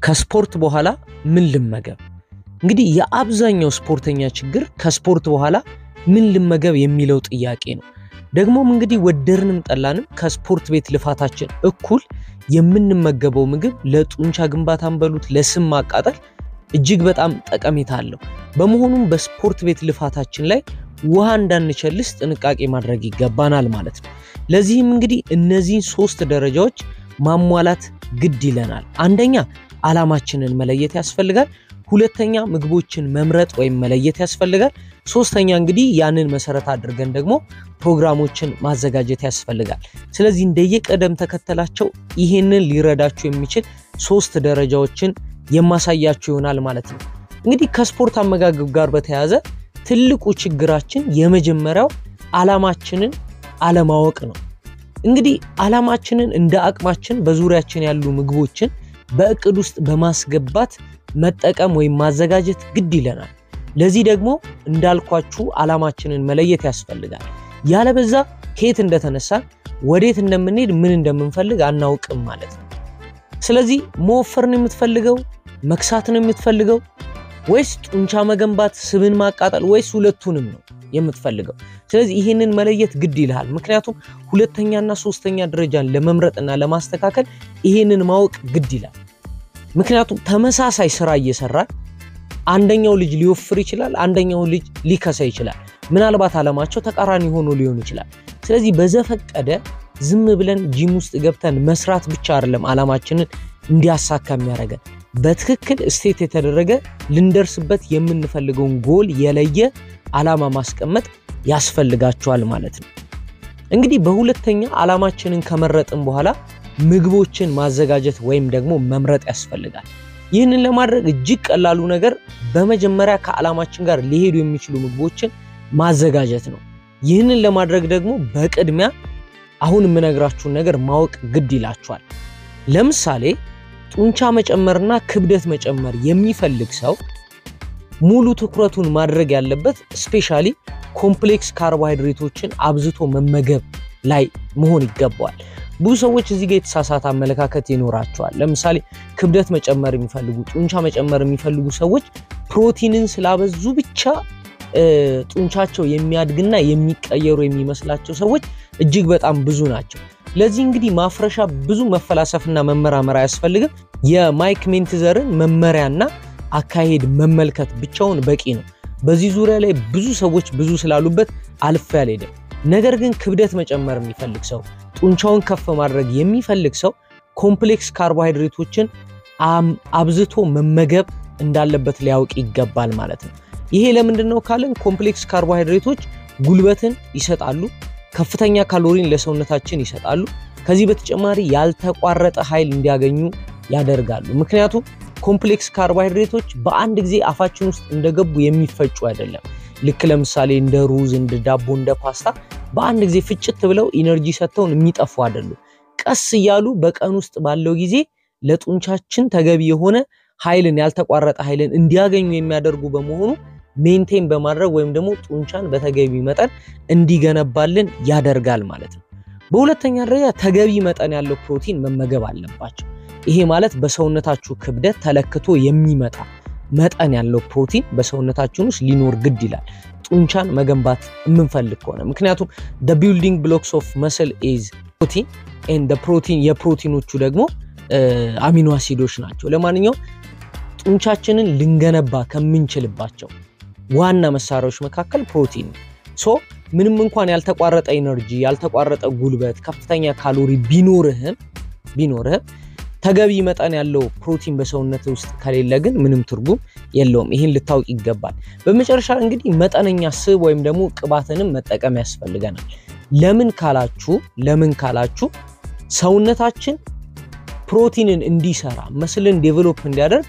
ከስፖርት በኋላ ምን ልመገብ? እንግዲህ የአብዛኛው ስፖርተኛ ችግር ከስፖርት በኋላ ምን ልመገብ የሚለው ጥያቄ ነው። ደግሞም እንግዲህ ወደድንም ጠላንም ከስፖርት ቤት ልፋታችን እኩል የምንመገበው ምግብ ለጡንቻ ግንባታን በሉት ለስም ማቃጠል እጅግ በጣም ጠቀሜታ አለው። በመሆኑም በስፖርት ቤት ልፋታችን ላይ ውሃ እንዳንቸልስ ጥንቃቄ ማድረግ ይገባናል ማለት ነው። ለዚህም እንግዲህ እነዚህን ሶስት ደረጃዎች ማሟላት ግድ ይለናል። አንደኛ ዓላማችንን መለየት ያስፈልጋል። ሁለተኛ ምግቦችን መምረጥ ወይም መለየት ያስፈልጋል። ሶስተኛ እንግዲህ ያንን መሰረት አድርገን ደግሞ ፕሮግራሞችን ማዘጋጀት ያስፈልጋል። ስለዚህ እንደየቀደም ተከተላቸው ይሄንን ሊረዳችሁ የሚችል ሶስት ደረጃዎችን የማሳያችሁ ይሆናል ማለት ነው። እንግዲህ ከስፖርት አመጋገብ ጋር በተያያዘ ትልቁ ችግራችን የመጀመሪያው ዓላማችንን አለማወቅ ነው። እንግዲህ ዓላማችንን እንደ አቅማችን በዙሪያችን ያሉ ምግቦችን በእቅድ ውስጥ በማስገባት መጠቀም ወይም ማዘጋጀት ግድ ይለናል። ለዚህ ደግሞ እንዳልኳችሁ ዓላማችንን መለየት ያስፈልጋል። ያለበዛ ከየት እንደተነሳን ወዴት እንደምንሄድ ምን እንደምንፈልግ አናውቅም ማለት ነው። ስለዚህ መወፈር ነው የምትፈልገው? መክሳት ነው የምትፈልገው? ወይስ ጡንቻ መገንባት፣ ስብን ማቃጠል ወይስ ሁለቱንም ነው የምትፈልገው? ስለዚህ ይህንን መለየት ግድ ይልሃል። ምክንያቱም ሁለተኛና ሶስተኛ ደረጃን ለመምረጥና ለማስተካከል ይህንን ማወቅ ግድ ይላል። ምክንያቱም ተመሳሳይ ስራ እየሰራን አንደኛው ልጅ ሊወፍር ይችላል፣ አንደኛው ልጅ ሊከሳ ይችላል። ምናልባት ዓላማቸው ተቃራኒ ሆኖ ሊሆን ይችላል። ስለዚህ በዘፈቀደ ዝም ብለን ጂም ውስጥ ገብተን መስራት ብቻ አይደለም ዓላማችንን እንዲያሳካ የሚያደርገን በትክክል ስቴት የተደረገ ልንደርስበት የምንፈልገውን ጎል የለየ ዓላማ ማስቀመጥ ያስፈልጋቸዋል ማለት ነው። እንግዲህ በሁለተኛ ዓላማችንን ከመረጥን በኋላ ምግቦችን ማዘጋጀት ወይም ደግሞ መምረጥ ያስፈልጋል። ይህንን ለማድረግ እጅግ ቀላሉ ነገር በመጀመሪያ ከዓላማችን ጋር ሊሄዱ የሚችሉ ምግቦችን ማዘጋጀት ነው። ይህንን ለማድረግ ደግሞ በቅድሚያ አሁን የምነግራችሁን ነገር ማወቅ ግድ ይላችኋል። ለምሳሌ ጡንቻ መጨመርና ክብደት መጨመር የሚፈልግ ሰው ሙሉ ትኩረቱን ማድረግ ያለበት ስፔሻሊ ኮምፕሌክስ ካርቦሃይድሬቶችን አብዝቶ መመገብ ላይ መሆን ይገባዋል። ብዙ ሰዎች እዚህ ጋር የተሳሳተ አመለካከት ይኖራቸዋል። ለምሳሌ ክብደት መጨመር የሚፈልጉ ጡንቻ መጨመር የሚፈልጉ ሰዎች ፕሮቲንን ስላበዙ ብቻ ጡንቻቸው የሚያድግና የሚቀየሩ የሚመስላቸው ሰዎች እጅግ በጣም ብዙ ናቸው። ለዚህ እንግዲህ ማፍረሻ ብዙ መፈላሰፍና መመራመር አያስፈልግም። የማይክ ሜንትዘርን መመሪያና አካሄድ መመልከት ብቻውን በቂ ነው። በዚህ ዙሪያ ላይ ብዙ ሰዎች ብዙ ስላሉበት አልፌ አልሄድም። ነገር ግን ክብደት መጨመር የሚፈልግ ሰው፣ ጡንቻውን ከፍ ማድረግ የሚፈልግ ሰው ኮምፕሌክስ ካርቦሃይድሬቶችን አብዝቶ መመገብ እንዳለበት ሊያውቅ ይገባል ማለት ነው። ይሄ ለምንድን ነው ካልን ኮምፕሌክስ ካርቦሃይድሬቶች ጉልበትን ይሰጣሉ፣ ከፍተኛ ካሎሪን ለሰውነታችን ይሰጣሉ። ከዚህ በተጨማሪ ያልተቋረጠ ኃይል እንዲያገኙ ያደርጋሉ። ምክንያቱም ኮምፕሌክስ ካርቦሃይድሬቶች በአንድ ጊዜ አፋችን ውስጥ እንደገቡ የሚፈጩ አይደለም። ልክ ለምሳሌ እንደ ሩዝ፣ እንደ ዳቦ፣ እንደ ፓስታ በአንድ ጊዜ ፍጭት ብለው ኢነርጂ ሰጥተውን የሚጠፉ አይደሉም። ቀስ እያሉ በቀን ውስጥ ባለው ጊዜ ለጡንቻችን ተገቢ የሆነ ኃይልን ያልተቋረጠ ኃይልን እንዲያገኙ የሚያደርጉ በመሆኑ ሜንቴን በማድረግ ወይም ደግሞ ጡንቻን በተገቢ መጠን እንዲገነባልን ያደርጋል ማለት ነው። በሁለተኛ ደረጃ ተገቢ መጠን ያለው ፕሮቲን መመገብ አለባቸው። ይሄ ማለት በሰውነታችሁ ክብደት ተለክቶ የሚመጣ መጠን ያለው ፕሮቲን በሰውነታችን ውስጥ ሊኖር ግድ ይላል፣ ጡንቻን መገንባት የምንፈልግ ከሆነ ምክንያቱም ቢልዲንግ ብሎክስ ኦፍ መስል ኢዝ ፕሮቲን ኤንድ ፕሮቲን የፕሮቲኖቹ ደግሞ አሚኖ አሲዶች ናቸው። ለማንኛውም ጡንቻችንን ልንገነባ ከምንችልባቸው ዋና መሳሪያዎች መካከል ፕሮቲን ሶ ምንም እንኳን ያልተቋረጠ ኢነርጂ ያልተቋረጠ ጉልበት ከፍተኛ ካሎሪ ቢኖርህም ቢኖርህም ተገቢ መጠን ያለው ፕሮቲን በሰውነት ውስጥ ከሌለ ግን ምንም ትርጉም የለውም። ይህን ልታውቅ ይገባል። በመጨረሻ እንግዲህ መጠነኛ ስብ ወይም ደግሞ ቅባትንም መጠቀም ያስፈልገናል። ለምን ካላችሁ ለምን ካላችሁ ሰውነታችን ፕሮቲንን እንዲሰራ መስልን ዴቨሎፕ እንዲያደርግ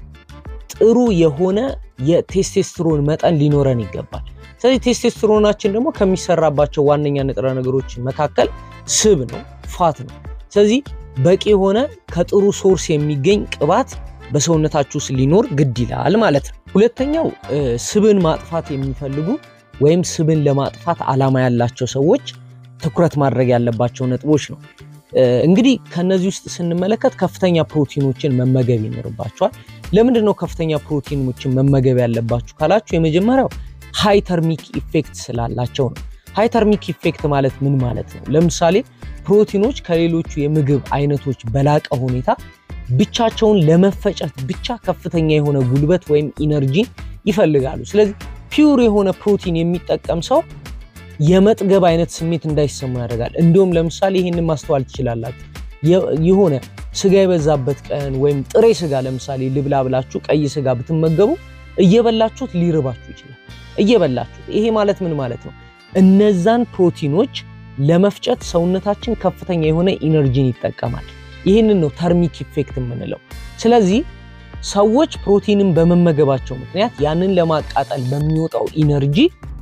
ጥሩ የሆነ የቴስቴስትሮን መጠን ሊኖረን ይገባል። ስለዚህ ቴስቴስትሮናችን ደግሞ ከሚሰራባቸው ዋነኛ ንጥረ ነገሮች መካከል ስብ ነው፣ ፋት ነው። ስለዚህ በቂ የሆነ ከጥሩ ሶርስ የሚገኝ ቅባት በሰውነታችሁ ውስጥ ሊኖር ግድ ይላል ማለት ነው። ሁለተኛው ስብን ማጥፋት የሚፈልጉ ወይም ስብን ለማጥፋት ዓላማ ያላቸው ሰዎች ትኩረት ማድረግ ያለባቸው ነጥቦች ነው። እንግዲህ ከነዚህ ውስጥ ስንመለከት ከፍተኛ ፕሮቲኖችን መመገብ ይኖርባቸዋል። ለምንድን ነው ከፍተኛ ፕሮቲኖችን መመገብ ያለባችሁ ካላችሁ የመጀመሪያው ሃይ ተርሚክ ኢፌክት ስላላቸው ነው። ሃይ ተርሚክ ኢፌክት ማለት ምን ማለት ነው? ለምሳሌ ፕሮቲኖች ከሌሎቹ የምግብ አይነቶች በላቀ ሁኔታ ብቻቸውን ለመፈጨት ብቻ ከፍተኛ የሆነ ጉልበት ወይም ኢነርጂን ይፈልጋሉ። ስለዚህ ፒውር የሆነ ፕሮቲን የሚጠቀም ሰው የመጥገብ አይነት ስሜት እንዳይሰማው ያደርጋል። እንዲሁም ለምሳሌ ይህንን ማስተዋል ትችላላችሁ። የሆነ ስጋ የበዛበት ቀን ወይም ጥሬ ስጋ ለምሳሌ ልብላ ብላችሁ ቀይ ስጋ ብትመገቡ እየበላችሁት ሊርባችሁ ይችላል። እየበላችሁት ይሄ ማለት ምን ማለት ነው? እነዛን ፕሮቲኖች ለመፍጨት ሰውነታችን ከፍተኛ የሆነ ኢነርጂን ይጠቀማል። ይህንን ነው ተርሚክ ኢፌክት የምንለው። ስለዚህ ሰዎች ፕሮቲንን በመመገባቸው ምክንያት ያንን ለማቃጠል በሚወጣው ኢነርጂ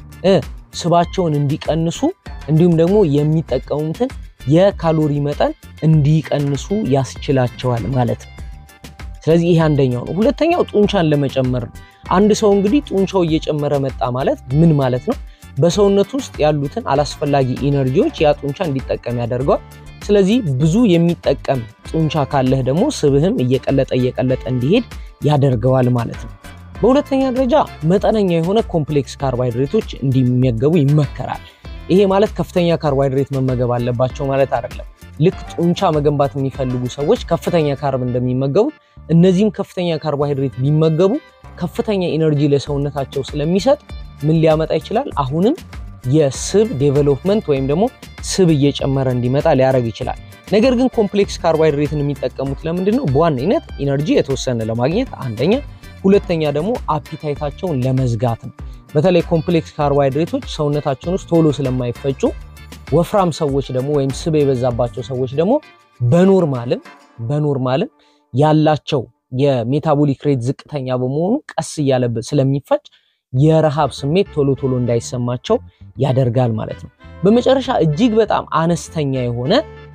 ስባቸውን እንዲቀንሱ እንዲሁም ደግሞ የሚጠቀሙትን የካሎሪ መጠን እንዲቀንሱ ያስችላቸዋል ማለት ነው። ስለዚህ ይሄ አንደኛው ነው። ሁለተኛው ጡንቻን ለመጨመር ነው። አንድ ሰው እንግዲህ ጡንቻው እየጨመረ መጣ ማለት ምን ማለት ነው? በሰውነት ውስጥ ያሉትን አላስፈላጊ ኢነርጂዎች ያ ጡንቻ እንዲጠቀም ያደርገዋል። ስለዚህ ብዙ የሚጠቀም ጡንቻ ካለህ ደግሞ ስብህም እየቀለጠ እየቀለጠ እንዲሄድ ያደርገዋል ማለት ነው። በሁለተኛ ደረጃ መጠነኛ የሆነ ኮምፕሌክስ ካርቦሃይድሬቶች እንዲመገቡ ይመከራል። ይሄ ማለት ከፍተኛ ካርቦሃይድሬት መመገብ አለባቸው ማለት አይደለም። ልክ ጡንቻ መገንባት የሚፈልጉ ሰዎች ከፍተኛ ካርብ እንደሚመገቡት እነዚህም ከፍተኛ ካርቦሃይድሬት ቢመገቡ ከፍተኛ ኢነርጂ ለሰውነታቸው ስለሚሰጥ ምን ሊያመጣ ይችላል? አሁንም የስብ ዴቨሎፕመንት ወይም ደግሞ ስብ እየጨመረ እንዲመጣ ሊያደርግ ይችላል። ነገር ግን ኮምፕሌክስ ካርቦሃይድሬትን የሚጠቀሙት ለምንድን ነው? በዋነኝነት ኢነርጂ የተወሰነ ለማግኘት አንደኛ፣ ሁለተኛ ደግሞ አፒታይታቸውን ለመዝጋት ነው። በተለይ ኮምፕሌክስ ካርቦሃይድሬቶች ሰውነታቸውን ውስጥ ቶሎ ስለማይፈጩ ወፍራም ሰዎች ደግሞ ወይም ስብ የበዛባቸው ሰዎች ደግሞ በኖርማልም በኖርማልም ያላቸው የሜታቦሊክ ሬት ዝቅተኛ በመሆኑ ቀስ እያለ ስለሚፈጭ የረሃብ ስሜት ቶሎ ቶሎ እንዳይሰማቸው ያደርጋል ማለት ነው። በመጨረሻ እጅግ በጣም አነስተኛ የሆነ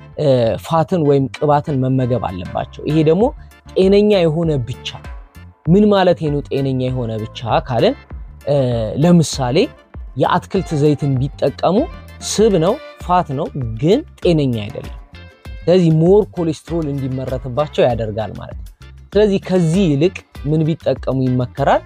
ፋትን ወይም ቅባትን መመገብ አለባቸው። ይሄ ደግሞ ጤነኛ የሆነ ብቻ ምን ማለት ነው? ጤነኛ የሆነ ብቻ ካለን ለምሳሌ የአትክልት ዘይትን ቢጠቀሙ ስብ ነው፣ ፋት ነው፣ ግን ጤነኛ አይደለም። ስለዚህ ሞር ኮሌስትሮል እንዲመረትባቸው ያደርጋል ማለት ነው። ስለዚህ ከዚህ ይልቅ ምን ቢጠቀሙ ይመከራል?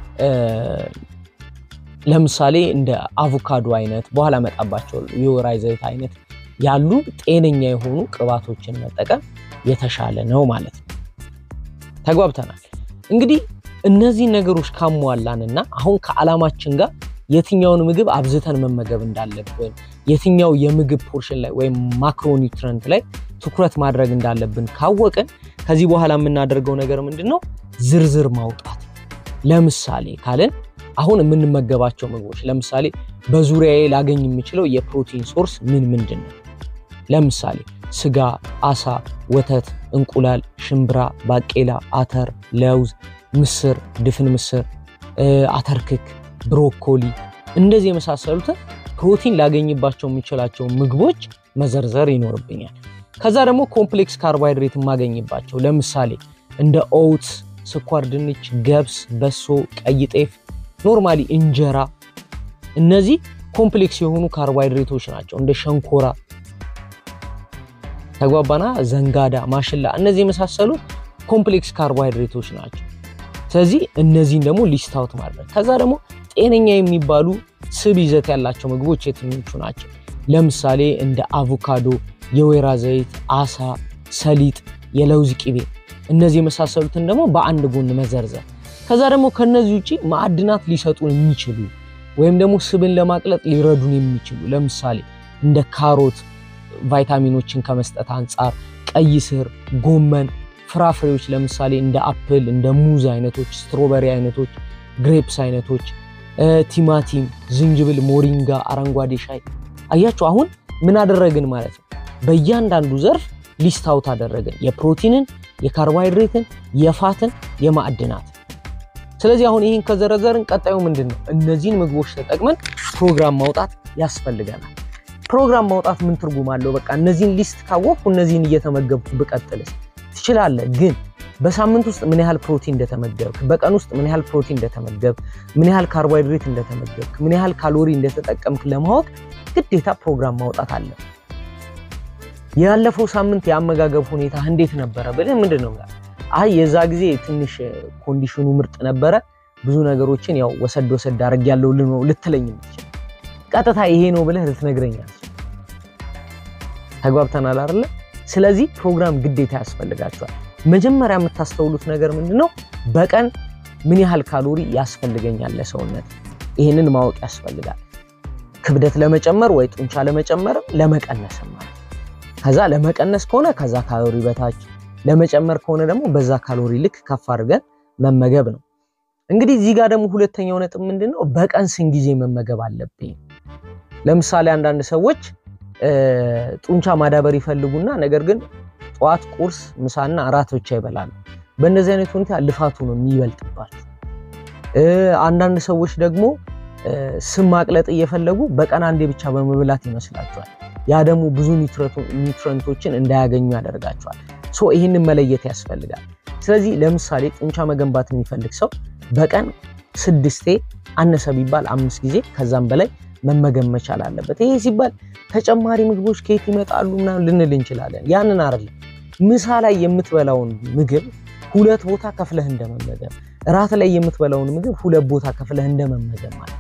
ለምሳሌ እንደ አቮካዶ አይነት በኋላ መጣባቸው የወይራ ዘይት አይነት ያሉ ጤነኛ የሆኑ ቅባቶችን መጠቀም የተሻለ ነው ማለት ነው። ተግባብተናል። እንግዲህ እነዚህ ነገሮች ካሟላንና አሁን ከዓላማችን ጋር የትኛውን ምግብ አብዝተን መመገብ እንዳለብን የትኛው የምግብ ፖርሽን ላይ ወይም ማክሮኒውትረንት ላይ ትኩረት ማድረግ እንዳለብን ካወቅን ከዚህ በኋላ የምናደርገው ነገር ምንድን ነው? ዝርዝር ማውጣት። ለምሳሌ ካልን አሁን የምንመገባቸው ምግቦች ለምሳሌ በዙሪያዬ ላገኝ የምችለው የፕሮቲን ሶርስ ምን ምንድን ነው? ለምሳሌ ስጋ፣ አሳ፣ ወተት፣ እንቁላል፣ ሽምብራ፣ ባቄላ፣ አተር፣ ለውዝ፣ ምስር፣ ድፍን ምስር፣ አተርክክ፣ ብሮኮሊ እንደዚህ የመሳሰሉትን ፕሮቲን ላገኝባቸው የምችላቸው ምግቦች መዘርዘር ይኖርብኛል። ከዛ ደግሞ ኮምፕሌክስ ካርቦሃይድሬት የማገኝባቸው ለምሳሌ እንደ ኦውትስ፣ ስኳር ድንች፣ ገብስ፣ በሶ፣ ቀይ ጤፍ፣ ኖርማሊ እንጀራ እነዚህ ኮምፕሌክስ የሆኑ ካርቦሃይድሬቶች ናቸው። እንደ ሸንኮራ ተግባባና፣ ዘንጋዳ፣ ማሽላ እነዚህ የመሳሰሉት ኮምፕሌክስ ካርቦሃይድሬቶች ናቸው። ስለዚህ እነዚህን ደግሞ ሊስት አውት ማድረግ ከዛ ደግሞ ጤነኛ የሚባሉ ስብ ይዘት ያላቸው ምግቦች የትኞቹ ናቸው? ለምሳሌ እንደ አቮካዶ፣ የወይራ ዘይት፣ አሳ፣ ሰሊጥ፣ የለውዝ ቅቤ እነዚህ የመሳሰሉትን ደግሞ በአንድ ጎን መዘርዘር። ከዛ ደግሞ ከነዚህ ውጭ ማዕድናት ሊሰጡን የሚችሉ ወይም ደግሞ ስብን ለማቅለጥ ሊረዱን የሚችሉ ለምሳሌ እንደ ካሮት ቫይታሚኖችን ከመስጠት አንጻር፣ ቀይ ስር፣ ጎመን፣ ፍራፍሬዎች ለምሳሌ እንደ አፕል፣ እንደ ሙዝ አይነቶች፣ ስትሮበሪ አይነቶች፣ ግሬፕስ አይነቶች፣ ቲማቲም፣ ዝንጅብል፣ ሞሪንጋ፣ አረንጓዴ ሻይ። አያችሁ አሁን ምን አደረግን ማለት ነው? በእያንዳንዱ ዘርፍ ሊስት አውት አደረግን፣ የፕሮቲንን፣ የካርቦሃይድሬትን፣ የፋትን፣ የማዕድናት። ስለዚህ አሁን ይህን ከዘረዘርን ቀጣዩ ምንድን ነው? እነዚህን ምግቦች ተጠቅመን ፕሮግራም ማውጣት ያስፈልገናል። ፕሮግራም ማውጣት ምን ትርጉም አለው? በቃ እነዚህን ሊስት ካወቅኩ እነዚህን እየተመገብኩ ብቀጥልስ ትችላለህ። ግን በሳምንት ውስጥ ምን ያህል ፕሮቲን እንደተመገብክ፣ በቀን ውስጥ ምን ያህል ፕሮቲን እንደተመገብክ፣ ምን ያህል ካርቦሃይድሬት እንደተመገብክ፣ ምን ያህል ካሎሪ እንደተጠቀምክ ለማወቅ ግዴታ ፕሮግራም ማውጣት አለ። ያለፈው ሳምንት የአመጋገብ ሁኔታ እንዴት ነበረ ብለህ ምንድን ነው አይ የዛ ጊዜ ትንሽ ኮንዲሽኑ ምርጥ ነበረ፣ ብዙ ነገሮችን ያው ወሰድ ወሰድ አድርጌያለሁ ልትለኝ የምትችል ቀጥታ ይሄ ነው ብለህ ልትነግረኛል። ተግባብተናል አይደለ? ስለዚህ ፕሮግራም ግዴታ ያስፈልጋቸዋል። መጀመሪያ የምታስተውሉት ነገር ምንድነው? በቀን ምን ያህል ካሎሪ ያስፈልገኛል ለሰውነት፣ ይህንን ማወቅ ያስፈልጋል። ክብደት ለመጨመር ወይ ጡንቻ ለመጨመርም ለመቀነስም ማለት ከዛ ለመቀነስ ከሆነ ከዛ ካሎሪ በታች ለመጨመር ከሆነ ደግሞ በዛ ካሎሪ ልክ ከፍ አድርገን መመገብ ነው። እንግዲህ እዚህ ጋር ደግሞ ሁለተኛው ነጥብ ምንድን ነው? በቀን ስንት ጊዜ መመገብ አለብኝ? ለምሳሌ አንዳንድ ሰዎች ጡንቻ ማዳበር ይፈልጉና ነገር ግን ጠዋት ቁርስ፣ ምሳና እራት ብቻ ይበላሉ። በእንደዚህ አይነት ሁኔታ ልፋቱ ነው የሚበልጥባቸው። አንዳንድ ሰዎች ደግሞ ስም ማቅለጥ እየፈለጉ በቀን አንዴ ብቻ በመብላት ይመስላቸዋል። ያ ደግሞ ብዙ ኒውትረንቶችን እንዳያገኙ ያደርጋቸዋል። ሶ ይህንን መለየት ያስፈልጋል። ስለዚህ ለምሳሌ ጡንቻ መገንባት የሚፈልግ ሰው በቀን ስድስቴ አነሰ ቢባል አምስት ጊዜ ከዛም በላይ መመገብ መቻል አለበት። ይሄ ሲባል ተጨማሪ ምግቦች ከየት ይመጣሉ ምናምን ልንል እንችላለን። ያንን አይደለም። ምሳ ላይ የምትበላውን ምግብ ሁለት ቦታ ከፍለህ እንደመመገብ፣ እራት ላይ የምትበላውን ምግብ ሁለት ቦታ ከፍለህ እንደመመገብ ማለት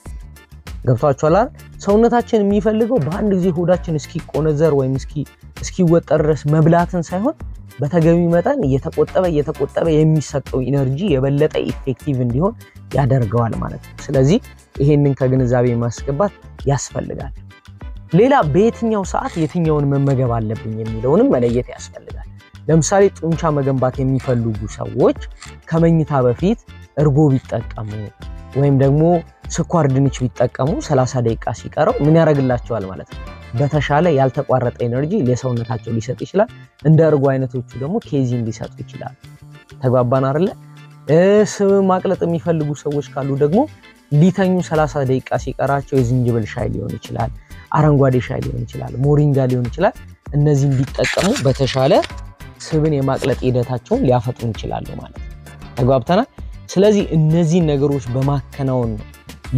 ገብቷችኋል አይደል? ሰውነታችን የሚፈልገው በአንድ ጊዜ ሆዳችን እስኪቆነዘር ወይም እስኪወጠር ድረስ መብላትን ሳይሆን በተገቢ መጠን እየተቆጠበ እየተቆጠበ የሚሰጠው ኢነርጂ የበለጠ ኢፌክቲቭ እንዲሆን ያደርገዋል ማለት ነው። ስለዚህ ይሄንን ከግንዛቤ ማስገባት ያስፈልጋል። ሌላ በየትኛው ሰዓት የትኛውን መመገብ አለብኝ የሚለውንም መለየት ያስፈልጋል። ለምሳሌ ጡንቻ መገንባት የሚፈልጉ ሰዎች ከመኝታ በፊት እርጎ ቢጠቀሙ ወይም ደግሞ ስኳር ድንች ቢጠቀሙ 30 ደቂቃ ሲቀረው ምን ያደርግላቸዋል ማለት ነው? በተሻለ ያልተቋረጠ ኤነርጂ ለሰውነታቸው ሊሰጥ ይችላል። እንደ እርጎ አይነቶቹ ደግሞ ኬዚን ሊሰጡ ይችላል። ተግባባን አይደለ? ስብ ማቅለጥ የሚፈልጉ ሰዎች ካሉ ደግሞ ሊተኙ 30 ደቂቃ ሲቀራቸው የዝንጅብል ሻይ ሊሆን ይችላል፣ አረንጓዴ ሻይ ሊሆን ይችላል፣ ሞሪንጋ ሊሆን ይችላል። እነዚህም ቢጠቀሙ በተሻለ ስብን የማቅለጥ ሂደታቸውን ሊያፈጥኑ ይችላሉ ማለት ነው። ተግባብተናል። ስለዚህ እነዚህን ነገሮች በማከናወን ነው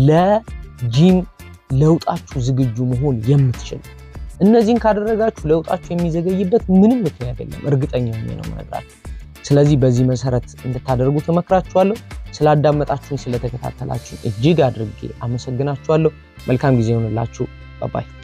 ለጂም ለውጣችሁ ዝግጁ መሆን የምትችሉ። እነዚህን ካደረጋችሁ ለውጣችሁ የሚዘገይበት ምንም ምክንያት የለም። እርግጠኛ ሆኜ ነው የምነግራችሁ። ስለዚህ በዚህ መሰረት እንድታደርጉ ተመክራችኋለሁ። ስላዳመጣችሁኝ፣ ስለተከታተላችሁ እጅግ አድርጌ አመሰግናችኋለሁ። መልካም ጊዜ ይሆንላችሁ። ባባይ